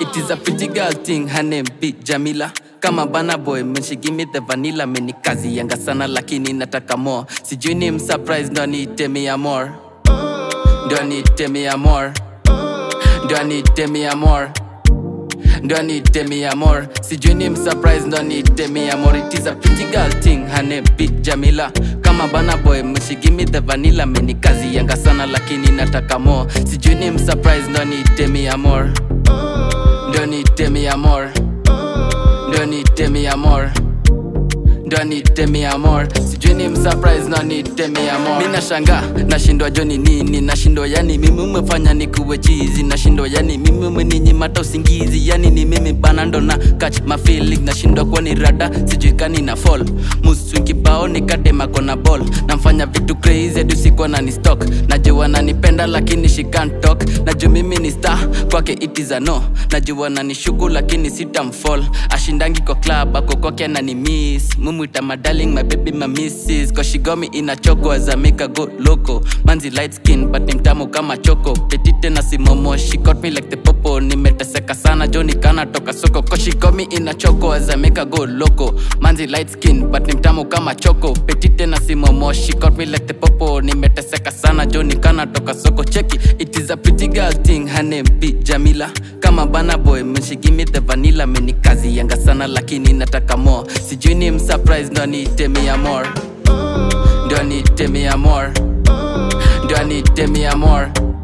It is a pretty girl thing, her name be Jamila kama bana boy when she give me the vanilla meni kazi yanga sana lakini nataka more sijui ni msurprise ndo niite me more ndo niite me more ndo niite me more ndo niite me more sijui ni msurprise ndo niite me more it is a pretty girl thing her name be Jamila kama bana boy when she give me the vanilla meni kazi yanga sana lakini nataka more sijui ni msurprise ndo niite me more ndo niite me more ndo niite me more ndo niite me more sijui ni msurprise ndo niite me more mi nashanga nashindwa joni nini nashindwa yani mimi umefanya nikuwe chizi nashindwa yani mimi umeninyimata usingizi yani ni mimi bana ndo na catch my feeling nashindwa kuwa ni rada sijui kani na fall musu kibao nikadema kona ball namfanya vitu crazy hadi usiku anani stock najua nanipenda lakini she can't talk najua mimi ni star kwake it is a no najua nanishuku lakini sitamfall ashindangi kwa club ako kwake anani miss mumwita my darling my baby my misses cause she got me in a choco as I make her go loco manzi light skin but ni mtamu kama choko petite na simomo she got me like the popo nimeteseka sana joni kana toka soko cause she got me in a choco as I make her go loco manzi light skin but ni mtamu kama choko petite na simomo she got me like the popo nimeteseka sana joni kana toka soko cheki it is a pretty girl thing her name be Jamila kama bana boy when she give me the vanilla meni kazi yanga sana lakini nataka more sijui ni msurprise ndo niite me more ndo niite me more ndo niite me more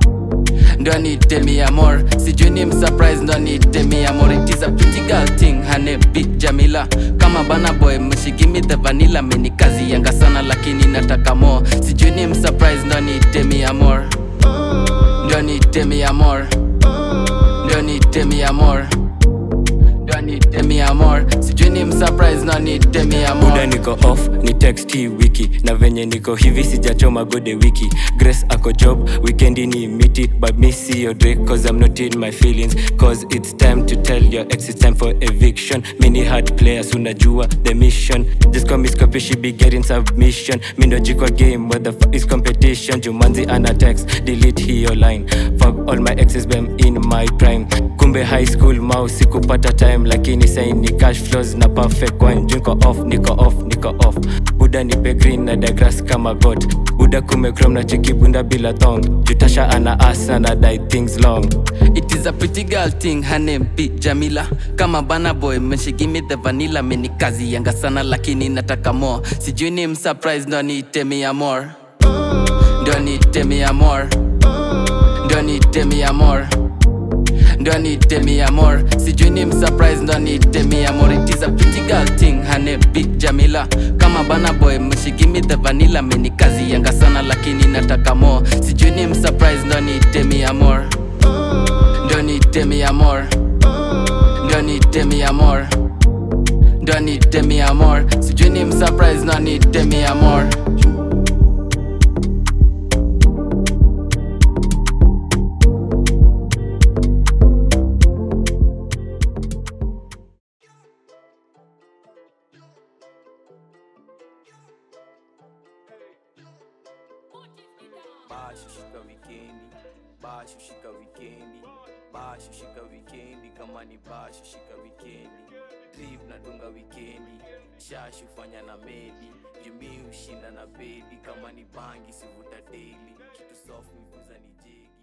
ndo niite me more sijui ni msurprise ndo niite me more it is a pretty girl thing her name be Jamila kama bana boy when she give me the vanilla meni kazi yanga sana lakini nataka more sijui ni msurprise ndo niite me more ndo niite me more ndo niite me more ndo niite me more sijui ni msurprise ndo niite me muda more niko off ni text hii wiki na venye niko hivi sijachoma gode wiki grace ako job weekendi ni miti but me see your drake cause i'm not in my feelings cause it's time to tell your ex it's time for eviction mini hard players unajua the mission just call me Scorpio, she be getting submission mi ndo jikwa game what the fuck is competition jumanzi ana text delete hiyo line fuck all my exes bem in my prime kumbe high school mau sikupata time lakini sai ni cash flows na perfect wine Juu niko off niko off niko off buda nipe green na dagras kama god buda kumekrom na cheki bunda bila thong jutasha ana asa na die things long It is a pretty girl thing, her name be Jamila kama bana boy when she give me the vanilla meni kazi yanga sana lakini nataka more sijui ni msurprise ndo niite me more ndo niite me more ndo niite me more ndo niite me more sijui ni msurprise ndo niite me more it is a pretty girl thing her name be Jamila kama bana boy when she give me the vanilla meni kazi yanga sana lakini nataka more sijui ni msurprise ndo niite me more ndo niite me more ndo niite me more ndo niite me more sijui ni msurprise ndo niite me more basho shika wikendi basho shika wikendi basho shika wikendi kama ni basho shika wikendi drip nadunga wikendi shashu fanya na medi jumi ushinda na bedi kama ni bangi sivuta daily kitu soft miguza ni jegi